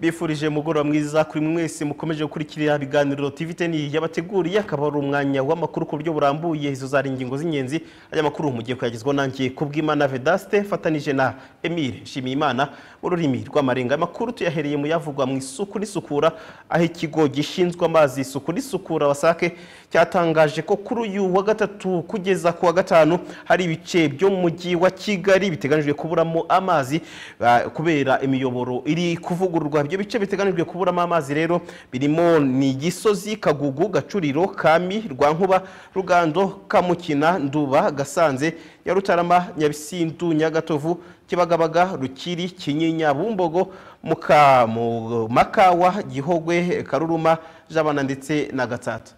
bifurije mugoroba mwiza kuri mwese mukomeje gukurikira ibiganiro TV ten yabateguriye akaba ari umwanya w'amakuru ku buryo burambuye izo zari ingingo z'ingenzi aya makuru mugiye kuyagezwaho nanjye kubw'imana vedaste mfatanyije na emile nshimiyimana mu rurimi rw'amarenga amakuru tuyahereye mu yavugwa mu isuku n'isukura aho ikigo gishinzwe amazi isuku n'isukura wasake cyatangaje ko kuri uyu wa gatatu kugeza ku wa gatanu hari ibice byo mu mujyi wa kigali biteganyijwe kuburamo amazi ah, kubera imiyoboro iri kuvugururwa ibyo bice biteganyijwe kuburamo amazi rero birimo ni gisozi kagugu gacuriro kami rwankuba rugando kamukina nduba gasanze nyarutarama nyabisindu nyagatovu kibagabaga rukiri kinyinya bumbogo Muka- mu- makawa gihogwe karuruma jabana ndetse na gatsata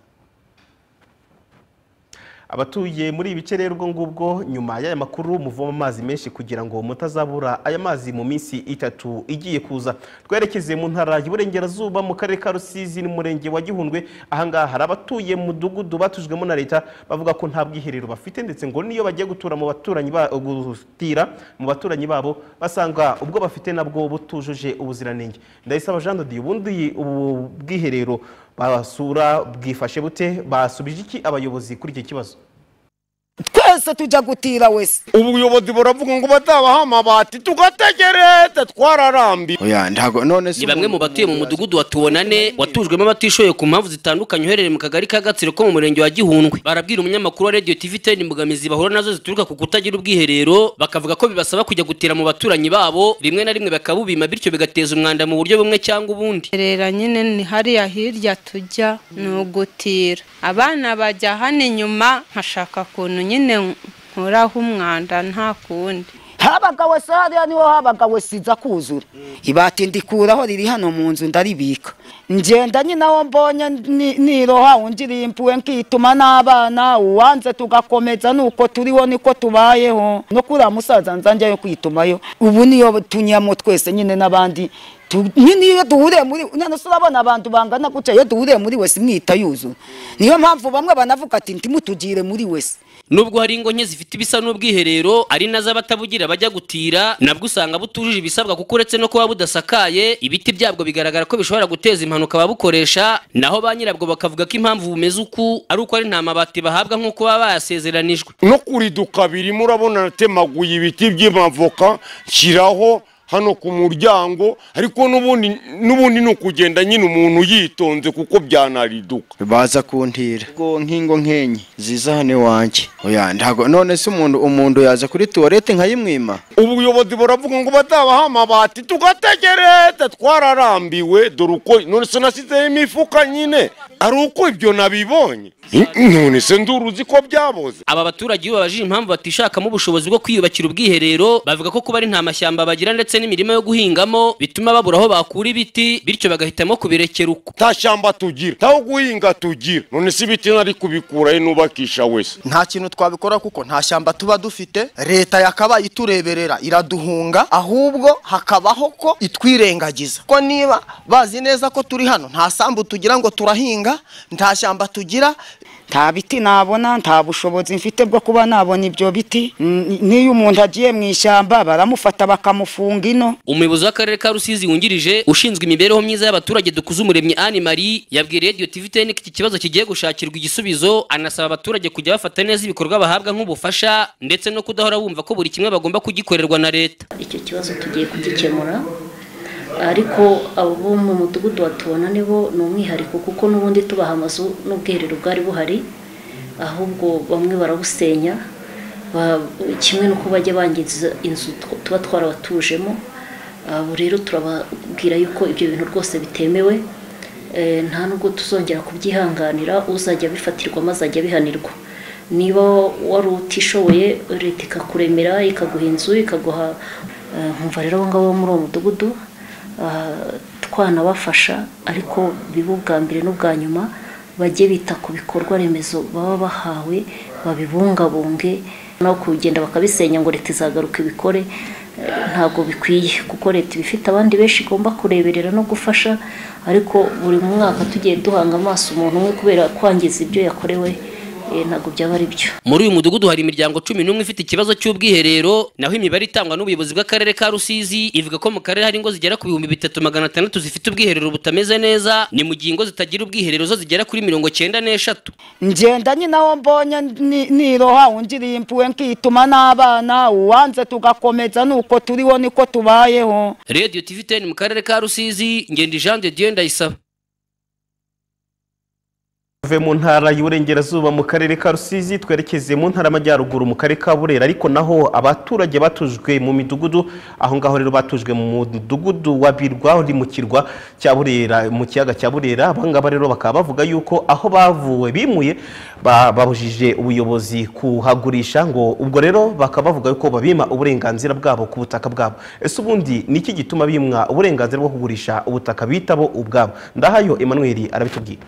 abatuye muri ibi bice rero ubwo ngubwo nyuma y'aya makuru muvoma amazi menshi kugira ngo mutazabura aya mazi mu minsi itatu igiye kuza twerekeze mu ntara y'uburengerazuba mu karere ka rusizi n'umurenge wa gihundwe ahangaha hari abatuye mu mudugudu batujwemo na leta bavuga ko nta bwiherero bafite ndetse ngo niyo bagiye gutura mu baturanyi ba- gutira mu baturanyi babo basanga ubwo bafite nabwo butujuje ubuziranenge ndayisaba jean de Dieu ubundi ubu bwiherero basura bwifashe bute basubije iki abayobozi kuri iki kibazo twese tujya gutira wese ubuyobozi buravuga ngo batabaha amabati tugategereza twararambiwe oya ntago none ni bamwe mu batuye mu mudugudu wa tuwonane watujwemo abatishoboye ku mpamvu zitandukanye uherereye mu kagari ka gatsiro ko mu murenge wa gihundwe barabwira umunyamakuru wa radiyo tv ten imbogamizi bahura nazo zituruka ku kutagira ubwiherero bakavuga ko bibasaba kujya gutira mu baturanyi babo rimwe na rimwe bakabubima bityo bigateza umwanda mu buryo bumwe cyangwa ubundi rera nyine ni hariya hirya tujya ni ugutira abana bajya hano inyuma nkashaka ukuntu nyine nkuraho umwanda nta kundi habaga wese hariya niho habaga wese iza kuzura ibati ndikuraho riri hano mu nzu ndaribika ngenda nyine aho mbonye ni- niroha undi rimpuwe nkituma n'abana uwanze tugakomeza nuko turiho niko tubayeho no kuri uriya musaza nzanjyayo kwitumayo ubu niyo tunyamo twese nyine n'abandi Tu- nyine iyo duhuriye muri none se urabona abantu bangana gutya iyo duhuriye muri wese mwita yuzura niyo mpamvu bamwe banavuga ati ntimutugire muri wese nubwo hari ingo nke zifite ibisa n'ubwiherero ari nazo abatabugira bajya gutira nabwo usanga butujuje ibisabwa kuko uretse no kuba budasakaye ibiti byabwo bigaragara ko bishobora guteza impanuka ababukoresha naho ba nyirabwo bakavuga ko impamvu bumeze uku ari uko ari nta mabati bahabwa nk'uko baba bayasezeranijwe no kuriduka birimo urabona natemaguye ibiti by'amavoka nshyiraho hano ku muryango ariko n'ubundi n'ubundi ni ukugenda nyine umuntu yitonze kuko byanariduka baza kuntira ubwo nk'ingo nkenye ziza hano iwanjye oya ntago none se umuntu umuntu yaza kuri tuwarete nkayimwima ubuyobozi buravuga ngo batabaha amabati tugategereza twararambiwe dore uko none se nasizeho imifuka nyine ari uko ibyo nabibonye none se nduru uzi ko byaboze aba baturage iyo babajije impamvu batishakamo ubushobozi bwo kwiyubakira ubwiherero bavuga ko kuba ari nta mashyamba bagira ndetse n'imirima yo guhingamo bituma babura aho bakura ibiti bityo bagahitamo kubirekera uko nta shyamba tugira ntaho guhinga tugira none se ibiti nari kubikura he nubakisha wese nta kintu twabikora kuko nta shyamba tuba dufite leta yakabaye itureberera iraduhunga ahubwo hakabaho ko itwirengagiza ko niba bazi neza ko turi hano nta sambu tugira ngo turahinga nta shyamba tugira nta biti nabona nta bushobozi mfite bwo kuba nabona ibyo biti N- n'iyo umuntu agiye mu ishyamba baramufata bakamufunga ino umuyobozi w'akarere ka rusizi wungirije ushinzwe imibereho myiza y'abaturage dukuze umuremyi anne marie yabwiye radiyo tv ten ko iki kibazo kigiye gushakirwa igisubizo anasaba abaturage kujya bafata neza ibikorwa bahabwa nk'ubufasha ndetse no kudahora bumva ko buri kimwe bagomba kugikorerwa na leta icyo kibazo tugiye kugikemura ariko abo bo mu mudugudu batubona nibo ni umwihariko kuko n'ubundi tubaha amazu n'ubwiherero bwari buhari ahubwo bamwe barabusenya ba- kimwe n'uko bajya bangiza inzu tw- tuba twarabatujemo abo rero turababwira yuko ibyo bintu rwose bitemewe Eh, nta nubwo tuzongera kubyihanganira uzajya abifatirwa maze ajya abihanirwa niba wari utishoboye leta ikakuremera ikaguha inzu ikaguha eh, nkumva rero abo ngabo bo muri uwo mudugudu ah, twanabafasha ariko bibe ubwa mbere n'ubwa nyuma bajye bita ku bikorwa remezo baba bahawe babibungabunge naho kugenda bakabisenya ngo leta izagaruka ibikore eh, ntabwo bikwiye kuko leta iba ifite abandi benshi igomba kureberera no gufasha ariko buri mwaka tugiye duhanga amaso umuntu umwe kubera kwangiza ibyo yakorewe eh, ntabwo byaba ari byo muri uyu mudugudu hari imiryango cumi n'umwe ifite ikibazo cy'ubwiherero naho imibare itangwa n'ubuyobozi bw'akarere ka rusizi ivuga ko mu karere hari ingo zigera ku bihumbi bitatu magana atandatu zifite ubwiherero butameze neza ni mu gihe ingo zitagira ubwiherero zo zigera kuri mirongo cyenda n'eshatu ngenda nyine aho mbonye ni- niroha ungiriye impuhwe nkituma n'abana uwanze tugakomeza nuko turiho niko tubayeho radiyo tiviteni mu karere ka rusizi ngenda jean de dieu ndayisaba tuve mu ntara y'uburengerazuba mu karere ka rusizi twerekeze mu ntara y'amajyaruguru mu karere ka burera ariko naho abaturage batujwe mu midugudu aho ngaho rero batujwe mu mudugudu wa birwa uri mu kirwa cya burera mu kiyaga cya burera abangaba rero bakaba bavuga yuko aho bavuwe bimuye ba- babujije ubuyobozi kuhagurisha ngo ubwo rero bakaba bavuga yuko babima uburenganzira bwabo ku butaka bwabo ese ubundi ni iki gituma bimwa uburenganzira bwo kugurisha ubutaka bitabo ubwabo ndahayo emmanuel arabitubwira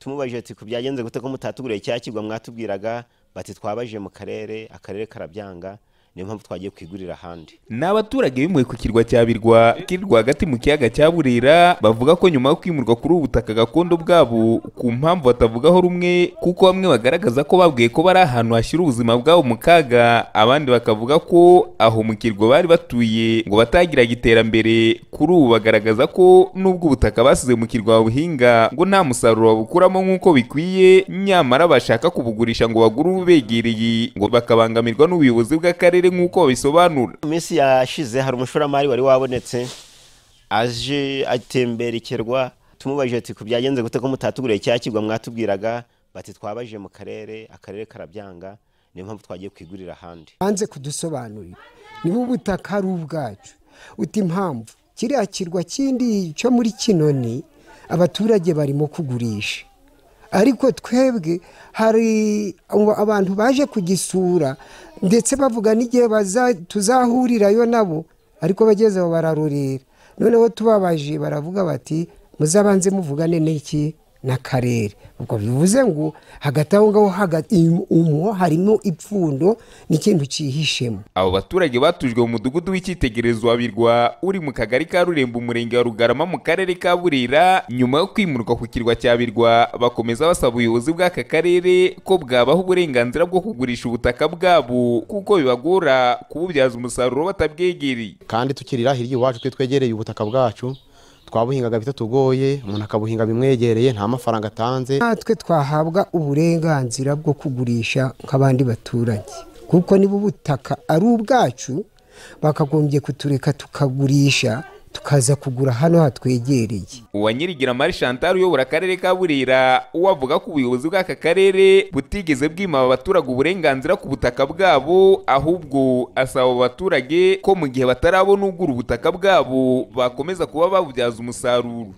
tumubajije ati ku byagenze gute ko mutatuguriye cya kigo mwatubwiraga bati twabajije mu karere akarere karabyanga niyo mpamvu twagiye kwigurira ahandi ni abaturage bimuwe ku kirwa cya birwa kiri rwagati mu kiyaga cya burera bavuga ko nyuma yo kwimurwa kuri ubu butaka gakondo bwabo ku mpamvu batavugaho rumwe kuko bamwe bagaragaza ko babwiye ko bari ahantu hashyira ubuzima bwabo mu kaga abandi bakavuga ko aho mu kirwa bari batuye ngo batagiraga iterambere kuri ubu bagaragaza ko nubwo ubutaka basize mu kirwa babuhinga ngo nta musaruro babukuramo nk'uko bikwiye nyamara bashaka kubugurisha ngo bagure ububegereye ngo bakabangamirwa n'ubuyobozi bw'akarere nk'uko babisobanura mu minsi yashize hari umushoramari wari wabonetse aje atembera ikirwa tumubajije ati ku byagenze gute ko mutatuguriye cya kigo mwatubwiraga bati twabajije mu karere akarere karabyanga niyo mpamvu twagiye kwigurira ahandi banze kudusobanurira niba ubutaka ari ubwacu uti impamvu kiriya kirwa kindi cyo muri kinoni abaturage barimo kugurisha ariko twebwe hari abo- abantu baje kugisura ndetse bavuga n'igihe baza- tuzahurirayo nabo ariko bageze aho bararurira noneho tubabaje baravuga bati muzabanze muvugane n'iki n'akarere ubwo bivuze ngo hagati aho ngaho hagati umu harimo ipfundo n'ikintu cyihishemo abo baturage batujwe mu mudugudu w'icyitegererezo wa birwa uri mu kagari ka rurembo umurenge wa rugarama mu karere ka burera nyuma yo kwimurwa ku kirwa cya birwa bakomeza basaba ubuyobozi bw'aka karere ko bwabaha uburenganzira bwo kugurisha ubutaka bwabo kuko bibagora kububyaza umusaruro batabwegereye kandi tukirira hirya iwacu twe twegereye ubutaka bwacu twabuhingaga bitatugoye umuntu akabuhinga bimwegereye nta mafaranga atanze natwe twahabwa uburenganzira bwo kugurisha nk'abandi baturage kuko niba ubutaka ari ubwacu bakagombye kutureka tukagurisha tukaza kugura hano hatwegereye uwanyirigira mari chantal uyobora akarere ka burera we avuga ko ubuyobozi bw'aka karere butigeze bwima aba baturage uburenganzira ku butaka bwabo ahubwo asaba abo baturage ko mu gihe batarabona ugura ubutaka bwabo bakomeza kuba babubyaza umusaruro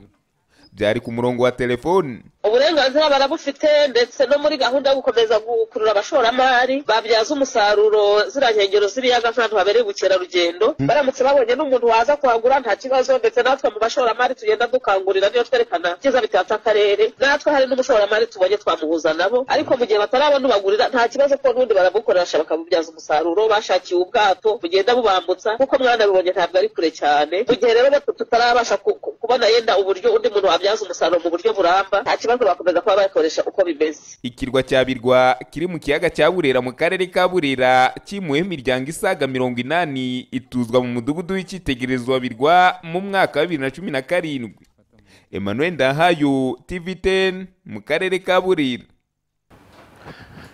byari ku murongo wa telefoni uburenganzira barabufite ndetse no muri gahunda yo gukomeza gukurura abashoramari babyaza umusaruro ziriya nkengero z'ibiyaga nk'ahantu habereye ubukerarugendo Hmm. baramutse babonye n'umuntu waza kuhagura nta kibazo ndetse natwe mu bashoramari tugenda dukangurira niyo twerekana ibyiza bitatse akarere natwe hari n'umushoramari tubonye twamuhuza nabo ariko mu gihe batarabona ubagurira nta kibazo ko n'undi barabukoresha bakabubyaza umusaruro bashakiye ubwato bugenda bubambutsa kuko mwana bibonye ntabwo ari kure cyane mu gihe rero batu- tutarabasha ku- ku- kubona yenda uburyo undi muntu wabyaza umusaruro mu buryo buramba nta kibazo bakomeza kuba bakoresha uko bimeze ikirwa cya birwa kiri mu kiyaga cya burera mu karere ka burera cyimuweho imiryango isaga mirongo inani ituzwa mu mudugudu w'icyitegererezo wa birwa mu mwaka wa bibiri na cumi na karindwi emmanuel ndahayo tv 10 mu karere ka burera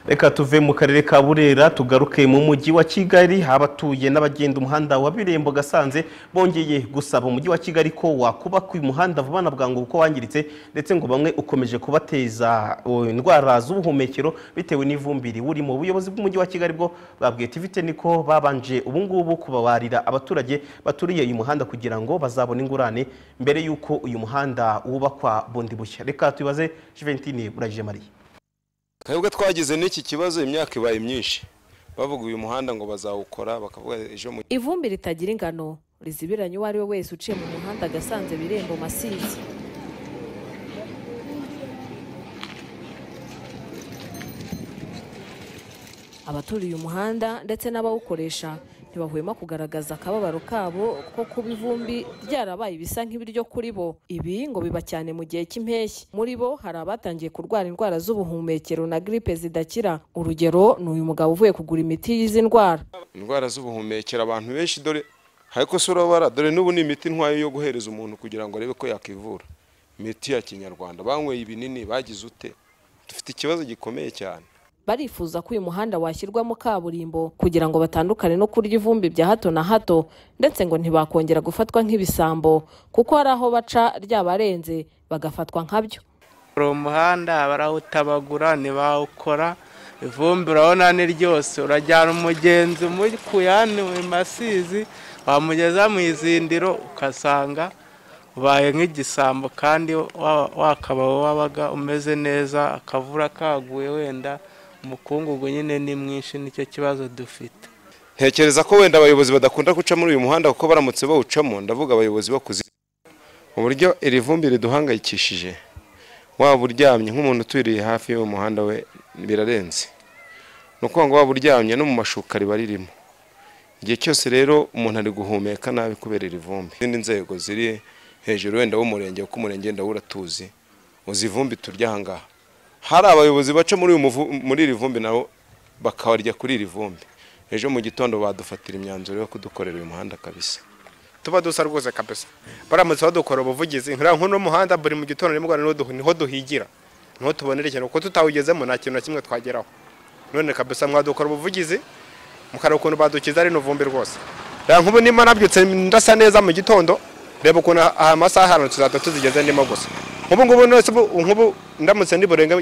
reka tuve mu karere ka burera tugaruke mu mujyi wa kigali abatuye n'abagenda umuhanda wa birembo gasanze bongeye gusaba umujyi wa kigali ko wakubaka uyu muhanda vuba na bwangu kuko wangiritse ndetse ngo bamwe ukomeje kubateza o, indwara z'ubuhumekero bitewe n'ivumbi riwurimo ubuyobozi bw'umujyi wa kigali bwo babwiye tivite niko babanje ubungubu kubabarira abaturage baturiye uyu muhanda kugira ngo bazabone ingurane mbere y'uko uyu muhanda wubakwa bundi bushya reka tubaze juventine burajije mariya twebwe twagize n'iki kibazo imyaka ibaye myinshi bavuga uyu muhanda ngo bazawukora bakavuga ejo mu ivumbi ritagira ingano rizibiranye uwo ari we wese uciye mu muhanda gasanze birembo masizi abaturiye umuhanda ndetse n'abawukoresha ntibahwema kugaragaza akababaro kabo ko kuba ivumbi ryarabaye ibisa nk'ibiryo kuri bo ibi ngo biba cyane mu gihe cy'impeshyi muri bo hari abatangiye kurwara indwara z'ubuhumekero na gripe zidakira urugero ni uyu mugabo uvuye kugura imiti y'izi ndwara indwara z'ubuhumekero abantu benshi dore ariko si urabara dore n'ubu ni imiti ntwayo yo guhereza umuntu kugira ngo arebe ko yakivura imiti ya kinyarwanda banyweye ibinini bagize ute dufite ikibazo gikomeye cyane barifuza ko uyu muhanda washyirwamo kaburimbo kugira ngo batandukane no kurya ivumbi bya hato na hato ndetse ngo ntibakongera gufatwa nk'ibisambo kuko hari aho baca ryabarenze bagafatwa nkabyo hari umuhanda hari aho utabagura ntibawukora ivumbi urabona ni ryose urajyana umugenzi umukuye hano mu masizi wamugeza mu izindiro ugasanga ubaye nk'igisambo kandi wa- wakaba wabaga umeze neza akavura kaguye wenda umukungugu nyine ni mwinshi nicyo kibazo dufite ntekereza ko wenda abayobozi badakunda guca muri uyu muhanda kuko baramutse bawucamo ndavuga abayobozi bakuze uburyo iri vumbi riduhangayikishije waba uryamye nk'umuntu uturiye hafi y'uwo muhanda we birarenze ni ukuvuga ngo waba uryamye no mu mashuka riba ririmo igihe cyose rero umuntu ari guhumeka nabi kubera iri vumbi izindi nzego ziri hejuru wenda w'umurenge kuko umurenge wenda uratuzi uzi ivumbi turya aha ngaha hari abayobozi baca muri uyu muvu- muri iri vumbi nabo bakarya kuri iri vumbi ejo mu gitondo badufatira imyanzuro yo kudukorera uyu muhanda kabisa tuba dusa rwose kabisa baramutse badukora ubuvugizi nkuriya nk'uno muhanda buri mu gitondo nimugoroba niho duhu- niho duhigira niho tubonera ikintu kuko tutawugezemo nta kintu na kimwe twageraho none kabisa mwadukora ubuvugizi mukareba ukuntu badukiza rino vumbi rwose reba nk'ubu nimba nabyutse ndasa neza mu gitondo reba ukuntu aha masaha hano tuzahita tuzigeze ndimo gusa nk'ubu ngubu nose ubu- nk'ubu ndamutse ndiburenge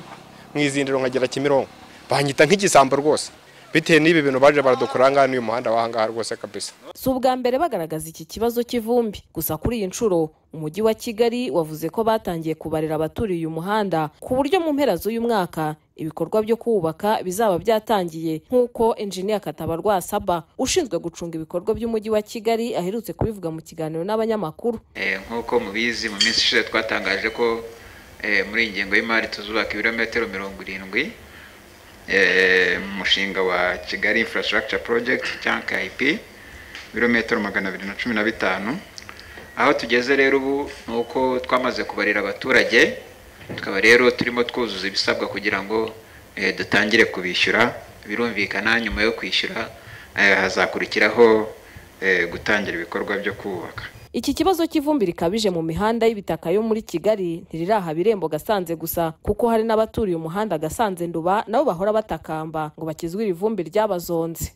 mu izindiro nkagera kimironko banyita nk'igisambo rwose bitewe n'ibi bintu baje baradukora aha ngaha n'uyu muhanda w'ahangaha rwose kabisa si ubwa mbere bagaragaza iki kibazo cy'ivumbi gusa kuri iyi nshuro umujyi wa kigali wavuze ko batangiye kubarira abaturiye uyu muhanda ku buryo mu mpera z'uyu mwaka ibikorwa byo kuwubaka bizaba byatangiye nk'uko enjiniya katabarwa asaba ushinzwe gucunga ibikorwa by'umujyi wa kigali aherutse kubivuga mu kiganiro n'abanyamakuru Eh, nk'uko mubizi mu minsi ishize twatangaje ko eh, muri iyi ngengo y'imari tuzubaka ibirometero mirongo irindwi eh, mu mushinga wa kigali infrastructure project cyangwa kip ibirometero magana abiri na cumi na bitanu aho tugeze rero ubu ni uko twamaze kubarira abaturage tukaba rero turimo twuzuza ibisabwa kugira ngo eh, dutangire kubishyura birumvikana nyuma yo kwishyura eh, hazakurikiraho eh, gutangira ibikorwa byo kubaka iki kibazo cy'ivumbi rikabije mu mihanda y'ibitaka yo muri kigali ntiriraha birembo gasanze gusa kuko hari n'abaturiye umuhanda gasanze nduba nabo bahora batakamba ngo bakizwe iri vumbi ryabazonze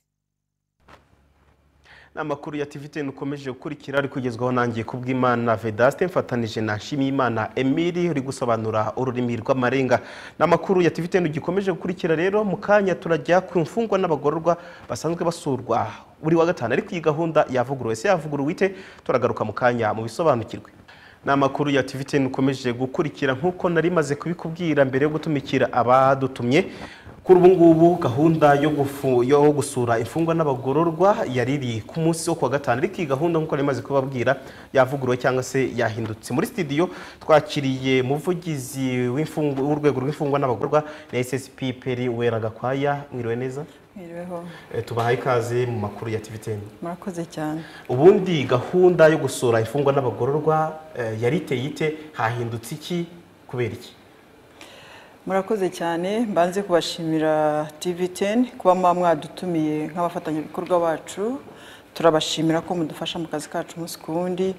n'amakuru ya TVTN ukomeje gukurikira ari kugezwaho nangiye kubw'Imana Vedaste mfatanije na Nshimiyimana Emile uri gusobanura ururimi rw'amarenga n'amakuru ya TVTN gikomeje gukurikira rero mu kanya turajya ku mfungwa n'abagororwa basanzwe basurwa buri wa gatanu ariko iyi gahunda yavuguruwe se yavuguruwe ite turagaruka mu kanya mu bisobanukirwe n'amakuru ya TVTN ukomeje gukurikira nk'uko nari maze kubikubwira mbere yo gutumikira abadutumye kuri ubu ngubu gahunda yo gufu- yo gusura imfungwa n'abagororwa yari iri ku munsi wo kuwa gatanu ariko iyi gahunda nk'uko nari maze kubabwira yavuguruwe cyangwa se yahindutse muri studio twakiriye muvugizi w'imfungwa- w'urwego rw'imfungwa n'abagororwa na SSP Peri Wera Gakwaya mwiriwe neza Mwiriweho Eh, tubahaye ikaze mu makuru ya TVTN murakoze cyane ubundi gahunda yo gusura imfungwa n'abagororwa eh, yari iteye ite hahindutse iki kubera iki murakoze cyane mbanze kubashimira TV10 kuba muba mwadutumiye nk'abafatanyabikorwa bacu turabashimira ko mudufasha mu kazi kacu umunsi ku wundi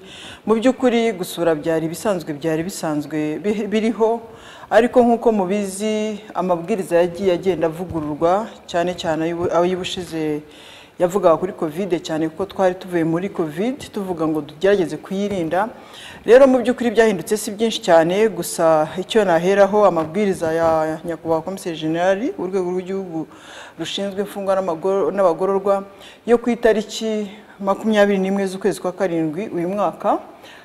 mu by'ukuri gusura byari ibisanzwe byari bisanzwe bi- biriho ariko nk'uko mubizi amabwiriza yagiye agenda avugururwa cyane cyane ay'ubu- ay'ubushize yavugaga kuri kovide cyane kuko twari tuvuye muri kovide tuvuga ngo tugerageze kuyirinda rero mu by'ukuri byahindutse si byinshi cyane gusa icyo naheraho amabwiriza ya nyakubahwa komiseri generali w'urwego rw'igihugu rushinzwe imfungwa n'amagoro- n'abagororwa yo ku itariki makumyabiri n'imwe z'ukwezi kwa karindwi uyu mwaka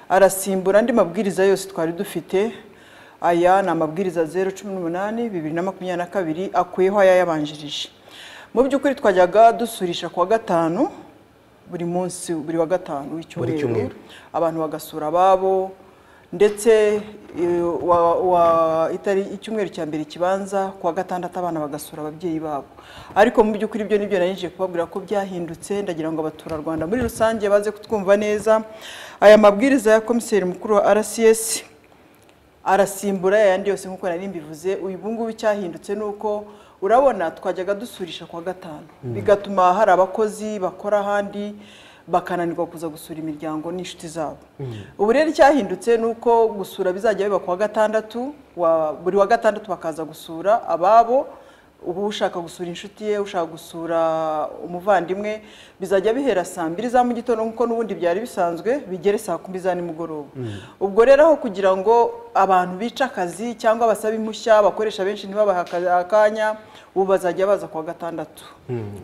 arasimbura andi mabwiriza yose twari dufite aya ni amabwiriza zeru cumi n'umunani bibiri na makumyabiri na kabiri akuyeho aya yabanjirije mu by'ukuri twajyaga dusurisha kuwa gatanu buri munsi buri wa gatanu cyumweru. w'icyumweru abantu bagasura ababo ndetse eh, wa- wa- itari icyumweru cya mbere kibanza kuwa gatandatu abana bagasura ababyeyi babo ariko mu by'ukuri ibyo nibyo nari nje kubabwira ko byahindutse ndagira ngo abaturarwanda muri rusange baze kutwumva neza aya mabwiriza ya komiseri mukuru wa rcs arasimbura yandi yose nk'uko nari mbivuze uyu ngubu icyahindutse ni uko urabona twajyaga dusurisha kwa gatanu Mm. bigatuma hari abakozi bakora ahandi bakananirwa kuza gusura imiryango n'inshuti zabo ubu rero icyahindutse ni uko gusura bizajya biba ku wa gatandatu wa- buri wa gatandatu bakaza gusura ababo ubu ushaka gusura inshuti ye ushaka gusura umuvandimwe bizajya bihera saa mbiri za mu gitondo nk'uko n'ubundi byari bisanzwe bigere saa kumi za nimugoroba ubwo rero aho kugira ngo abantu bice akazi cyangwa basaba impushya abakoresha benshi ntibabahe aka- akanya ubu bazajya baza ku wa gatandatu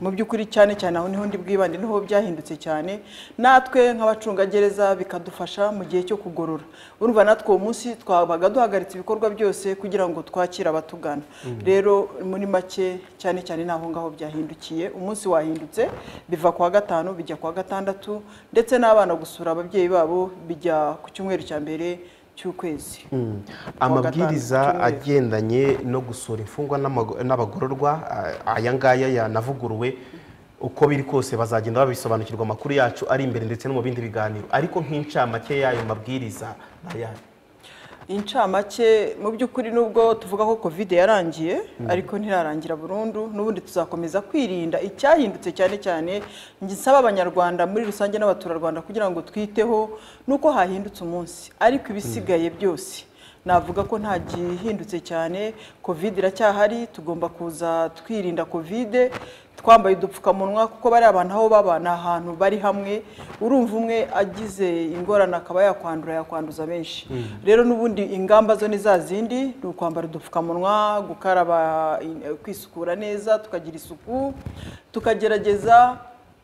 mu by'ukuri cyane cyane aho niho ndi bwibande niho byahindutse cyane natwe nk'abacungagereza bikadufasha mu gihe cyo kugorora urumva natwe uwo munsi twabaga duhagaritse ibikorwa byose kugira ngo twakire abatugana Mm. rero muri make cyane cyane ni aho ngaho byahindukiye umunsi wahindutse biva ku wa gatanu bijya ku wa gatandatu ndetse n'abana gusura ababyeyi babo bijya ku cyumweru cya mbere cy'ukwezi Mm. Kuwa amabwiriza gatanu, agendanye no gusura imfungwa n'amago- n'abagororwa a- aya ngaya yanavuguruwe uko biri kose bazagenda babisobanukirwa amakuru yacu ari imbere ndetse no mu bindi biganiro ariko nk'incamake y'ayo mabwiriza ayahe incamake mu by'ukuri nubwo tuvuga ko covid yarangiye Mm. ariko ntirarangira burundu n'ubundi tuzakomeza kwirinda icyahindutse cyane cyane njye nsaba abanyarwanda muri rusange n'abaturarwanda kugira ngo twiteho nuko hahindutse umunsi ariko ibisigaye byose navuga ko nta gihindutse cyane covid iracyahari tugomba kuza twirinda covid twambaye udupfukamunwa kuko bariya bantu aho baba ni ahantu bari hamwe urumva umwe agize ingorane akaba yakwandura yakwanduza benshi Mm. rero n'ubundi ingamba zo ni za zindi ni ukwambara udupfukamunwa gukaraba eh, kwisukura neza tukagira isuku tukagerageza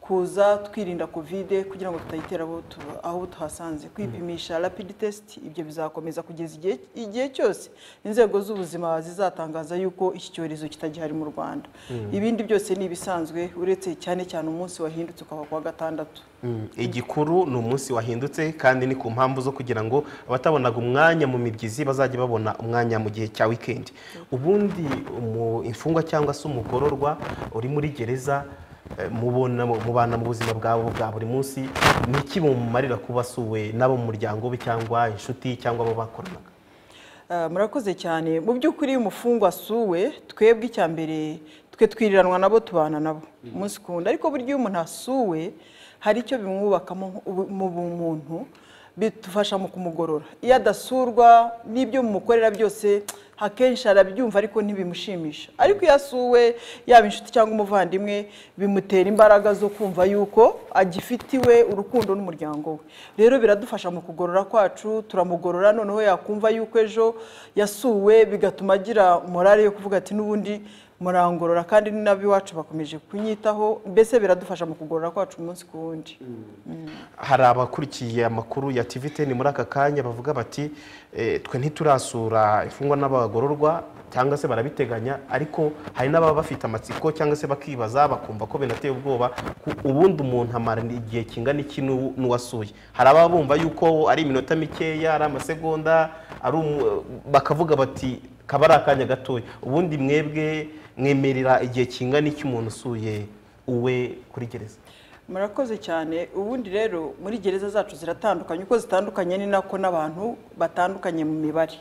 kuza twirinda kovide kugira ngo tutayitera abo tu- aho tuhasanze kwipimisha rapid test ibyo bizakomeza kugeza igihe- igihe cyose inzego z'ubuzima zizatangaza yuko iki cyorezo kitagihari mu rwanda Mm. ibindi byose ni ibisanzwe uretse cyane cyane umunsi wahindutse ukaba kuwa gatandatu Mm, igikuru ni umunsi wahindutse kandi ni ku mpamvu zo kugira ngo abatabonaga umwanya mu mibyizi bazajye babona umwanya mu gihe cya wikendi ubundi umu- imfungwa cyangwa se umugororwa uri muri gereza eh, mubona mubana mu buzima bwabo bwa buri munsi ni iki bumumarira kuba asuwe n'abo mu muryango we cyangwa inshuti cyangwa abo bakoranaga Ah, murakoze cyane mu by'ukuri iyo umufungwa asuwe twebwe icya mbere twe twiriranwa nabo tubana nabo umunsi ku wundi ariko burya iyo umuntu asuwe hari icyo bimwubakamo ubu- mu bumuntu bidufasha mu kumugorora iyo adasurwa n'ibyo mumukorera byose akenshi arabyumva ariko ntibimushimisha ariko iyo asuwe yaba inshuti cyangwa umuvandimwe bimutera imbaraga zo kumva yuko agifitiwe urukundo n'umuryango we rero biradufasha mu kugorora kwacu turamugorora noneho yakumva yuko ejo yasuwe bigatuma agira morale yo kuvuga ati n'ubundi murangorora kandi n'ab'iwacu bakomeje kunyitaho mbese biradufasha mu kugorora kwacu umunsi ku wundi Mm. hari abakurikiye amakuru ya tiviteni muri aka kanya bavuga bati "Eh, twe ntiturasura imfungwa n'abagororwa cyangwa se barabiteganya ariko hari n'ababa bafite amatsiko cyangwa se bakibaza bakumva ko binateye ubwoba ku- ubundi umuntu amara igihe kingana iki n'ubu- n'uwasuye hari ababa bumva yuko ari iminota mikeya ari amasegonda ari umu- bakavuga bati kaba ari akanya gatoya ubundi mwebwe mwemerera igihe kingana iki umuntu usuye uwe kuri gereza murakoze cyane ubundi rero muri gereza zacu ziratandukanye uko zitandukanye ni nako n'abantu batandukanye mu mibare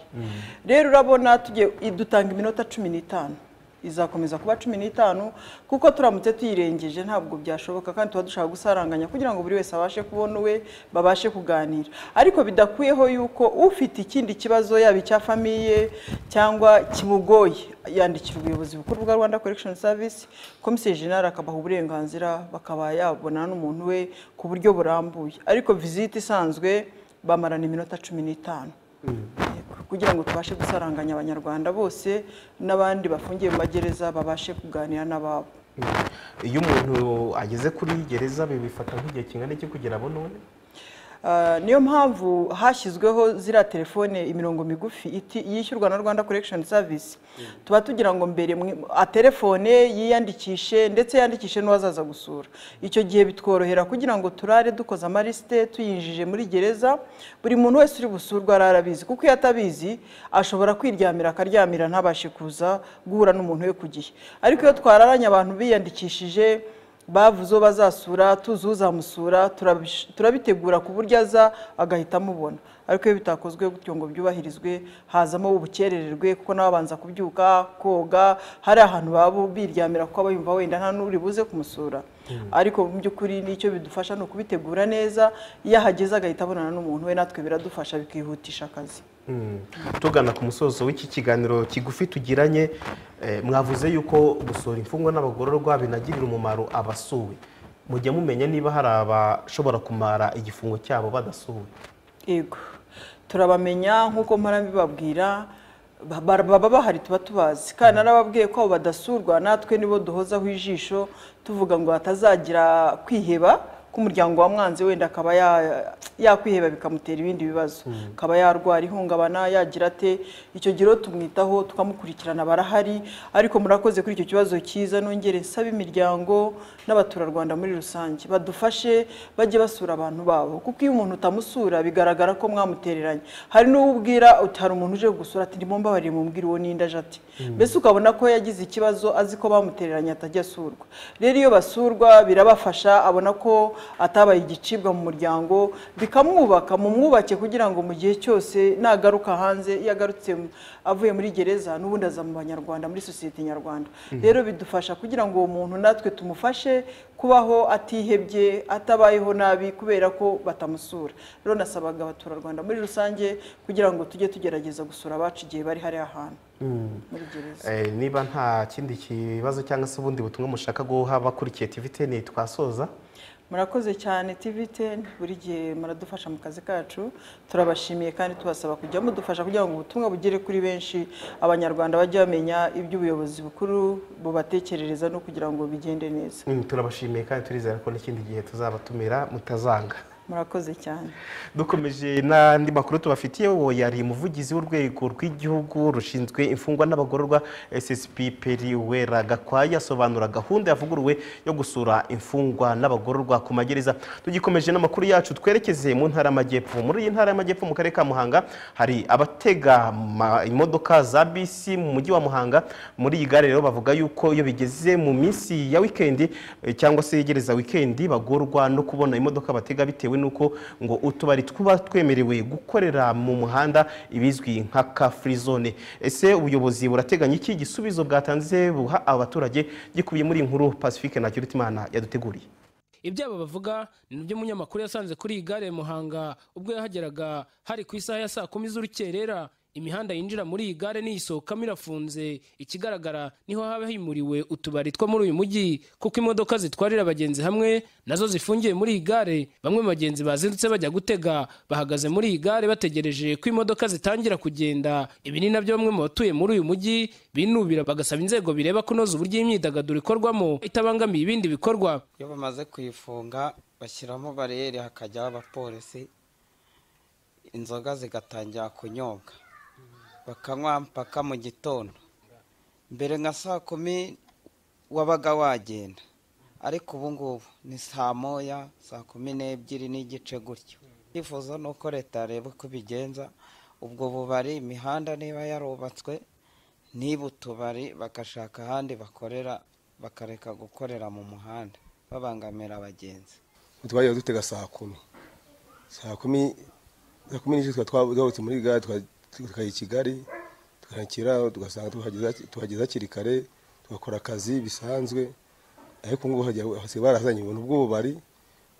rero urabona tugiye idutanga iminota cumi n'itanu izakomeza kuba cumi n'itanu kuko turamutse tuyirengeje ntabwo byashoboka kandi tuba dushaka gusaranganya kugira ngo buri wese abashe kubona uwe babashe kuganira ariko bidakuyeho yuko ufite ikindi kibazo yaba icya famiye cyangwa kimugoye yandikira ubuyobozi bukuru bwa rwanda collection service komiseri jenali akabaha uburenganzira bakaba yabonana n'umuntu we ku buryo burambuye ariko visite isanzwe bamarana iminota cumi n'itanu kugira ngo tubashe gusaranganya abanyarwanda bose n'abandi bafungiye mu magereza babashe kuganira n'ababo iyo umuntu ageze kuri gereza bibifata nk'igihe kingana iki kugira abone uwe Ah, niyo mpamvu hashyizweho ziriya telefone imirongo migufi iti- yishyurwa na rwanda korekishoni savisi tuba tugira ngo mbere mwe- atelefone yiyandikishe ndetse yandikishe n'uwazaza gusura icyo gihe bitworohera kugira ngo turare dukoze amarisite tuyinjije muri gereza buri muntu wese uri busurwa arara abizi kuko iyo atabizi ashobora kwiryamira akaryamira ntabashe kuza guhura n'umuntu we ku gihe ariko iyo twararanye abantu biyandikishije bavuze uwo bazasura tuzi uzamusura turabish- turabitegura ku buryo aza agahita amubona ariko iyo bitakozwe gutyo ngo byubahirizwe hazamo ubukerererwe kuko n'ababanza kubyuka koga hari ahantu baba biryamira kuko aba yumva wenda nta n'uri buze kumusura ariko mu by'ukuri n'icyo bidufasha ni ukubitegura neza iyo ahageze agahita abonana n'umuntu we natwe biradufasha bikihutisha akazi tugana ku musozo w'iki kiganiro kigufi tugiranye eh, mwavuze yuko gusura imfungwa n'abagororwa binagirira umumaro abasuwe mujya mumenya niba hari abashobora kumara igifungo cyabo badasuwe yego turabamenya nk'uko mpora mbibabwira ba- ba- baba bahari tuba tubazi kandi narababwiye ko abo badasurwa natwe nibo duhozaho ijisho tuvuga ngo hatazagira kwiheba k'umuryango wa mwanzi wenda akaba ya- yakwiheba bikamutera ibindi bibazo akaba yarwara ihungabana yagira ate icyo gihe rero tumwitaho tukamukurikirana barahari ariko murakoze kuri icyo kibazo cyiza nongere nsaba imiryango n'abaturarwanda muri rusange badufashe bajye basura abantu babo kuko iyo umuntu utamusura bigaragara ko mwamutereranye hari n'uwo ubwira uti hari umuntu uje gusura ati ndimo mbabarire mumbwire uwo n'indi aje ati Mm. mbese ukabona ko yagize ikibazo azi ko bamutereranye atajya asurwa rero iyo basurwa birabafasha abona ko atabaye igicibwa mu muryango bikamwubaka mumwubake kugira ngo mu gihe cyose nagaruka hanze iyo agarutse mu- avuye muri gereza n'ubundi aza mu banyarwanda muri sosiyete nyarwanda Mhm. rero bidufasha kugira ngo uwo muntu natwe tumufashe kubaho atihebye atabayeho nabi kubera ko batamusura rero nasabaga abaturarwanda muri rusange kugira ngo tujye tugerageza gusura abacu igihe bari hariya hantu muri gereza Eh, niba nta kindi kibazo cyangwa se ubundi butumwa mushaka guha abakurikiye tiviteni twasoza murakoze cyane TVTN buri gihe muradufasha mu kazi kacu turabashimiye kandi tubasaba kujya mudufasha kugira ngo ubutumwa bugere kuri benshi abanyarwanda bajye bamenya iby'ubuyobozi bukuru bubatekerereza no kugira ngo bigende neza Mm, turabashimiye kandi turizera ko n'ikindi gihe tuzabatumira mutazanga murakoze cyane dukomeje n'andi makuru tubafitiye uwo yari umuvugizi w'urwego rw'igihugu rushinzwe imfungwa n'abagororwa ssp peri wera gakwaye asobanura gahunda yavuguruwe yo gusura imfungwa n'abagororwa ku magereza tugikomeje n'amakuru yacu twerekeze mu ntara y'amajyepfo muri iyi ntara y'amajyepfo mu karere ka muhanga hari abatega ma- imodoka za bisi mu mujyi wa muhanga muri iyi gare rero bavuga yuko iyo bigeze mu minsi ya wikendi eh, cyangwa se yegereza wikendi bagorwa no kubona imodoka batega bitewe n'uko ngo utubari tuba twemerewe gukorera mu muhanda ibizwi nka ka free zone ese ubuyobozi burateganya iki gisubizo bwatanze buha abaturage gikubiye muri iyi nkuru pacifique na kirutimana yaduteguriye ibyabo bavuga ni nibyo umunyamakuru yasanze kuri iyi gare ya muhanga ubwo yahageraga hari ku isaha ya saa kumi z'urukerera imihanda yinjira muri iyi gare n'iyisohokamo irafunze ikigaragara niho haba himuriwe utubari two muri uyu mujyi kuko imodoka zitwarira abagenzi hamwe nazo zifungiye muri iyi gare bamwe mu bagenzi bazindutse bajya gutega bahagaze muri iyi gare bategereje ko imodoka zitangira kugenda ibi ni nabyo bamwe mu batuye muri uyu mujyi binubira bagasaba inzego bireba kunoza uburyo imyidagaduro ikorwamo itabangamiye ibindi bikorwa iyo bamaze kuyifunga bashyiramo bariyeri hakajyaho abapolisi inzoga zigatangira kunyobwa bakanywa mpaka mu gitondo mbere nka saa kumi wabaga wagenda ariko ubu ngubu ni saa moya saa kumi n'ebyiri n'igice gutyo icyifuzo ni uko leta yareba uko ibigenza ubwo bubari imihanda niba yarubatswe niba utubari bagashaka ahandi bakorera bakareka gukorera mu muhanda babangamira abagenzi twagiye dutega saa kumi saa kumi saa kumi n'igice tuba twabutse muri gare tuka- tukajya i kigali tukakira tugasanga tuhageze- tuhageze hakiri kare tugakora akazi bisanzwe ariko ubu ngubu hagiye- hasigaye barazanye ubuntu bw'ububari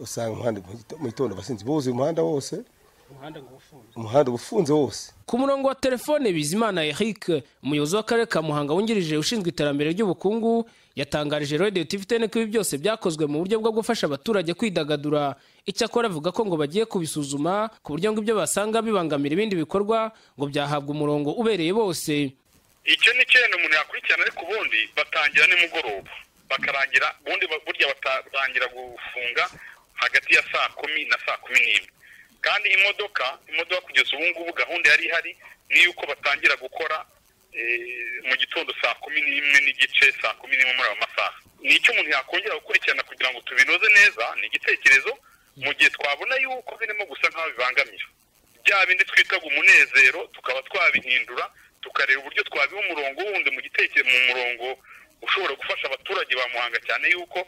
usanga umuhanda mu gito- mu gitondo abasinzi buzuye umuhanda wose umuhanda uba ufunze wose ku murongo wa telefone bizimana eric umuyobozi w'akarere ka muhanga wungirije ushinzwe iterambere ry'ubukungu yatangarije radiyo tivitene ko ibi byose byakozwe mu buryo bwo gufasha abaturage kwidagadura icyakora avuga ko ngo bagiye kubisuzuma ku buryo ngo ibyo basanga bibangamira ibindi bikorwa ngo byahabwa umurongo ubereye bose icyo ni ikintu umuntu yakurikirana ariko ubundi batangira nimugoroba bakarangira ubundi ba- burya batarangira gufunga hagati ya saa kumi na saa kumi n'imwe kandi imodoka imodoka kugeza ubu ngubu gahunda yari ihari ni yuko batangira gukora eh, mu gitondo saa kumi n'imwe n'igice saa kumi n'imwe muri ayo masaha ni icyo umuntu yakongera gukurikirana kugira ngo tubinoze neza ni igitekerezo mu gihe twabona yuko birimo gusa nk'aho bibangamira bya bindi twitaga umunezero tukaba twabihindura tukareba uburyo twabiha umurongo wundi mu gitekerezo mu murongo ushobora gufasha abaturage ba muhanga cyane yuko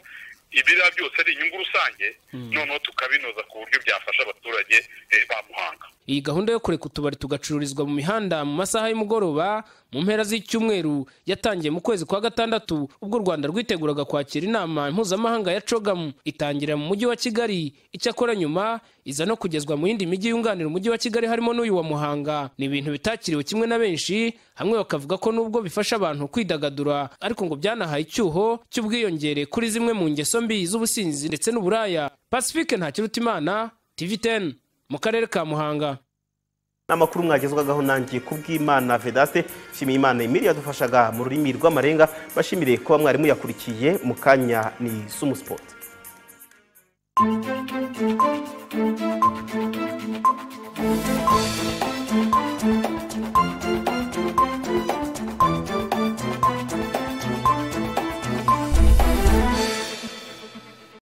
ibiriya byose ari inyungu rusange noneho tukabinoza ku buryo byafasha abaturage eh, ba muhanga iyi gahunda yo kureka utubari tugacururizwa mu mihanda mu masaha y'umugoroba mu mpera z'icyumweru yatangiye mu kwezi kwa gatandatu ubwo u rwanda rwiteguraga kwakira inama mpuzamahanga ya cogamu itangirira mu mujyi wa kigali icyakora nyuma iza no kugezwa mu yindi mijyi yunganira umujyi wa kigali harimo n'uyu wa muhanga ni ibintu bitakiriwe kimwe na benshi hamwe bakavuga ko nubwo bifasha abantu kwidagadura ariko ngo byanahaye icyuho cy'ubwiyongere kuri zimwe mu ngeso mbi z'ubusinzi ndetse n'uburaya pacifique ntakirutimana tv 10 mu karere ka muhanga amakuru mwagezwagaho nangiye kubw'imana vedaste nshimiye imana emili yadufashaga mu rurimi rw'amarenga bashimire kuba mwarimu yakurikiye mu kanya ni sumu sipoti Thank you.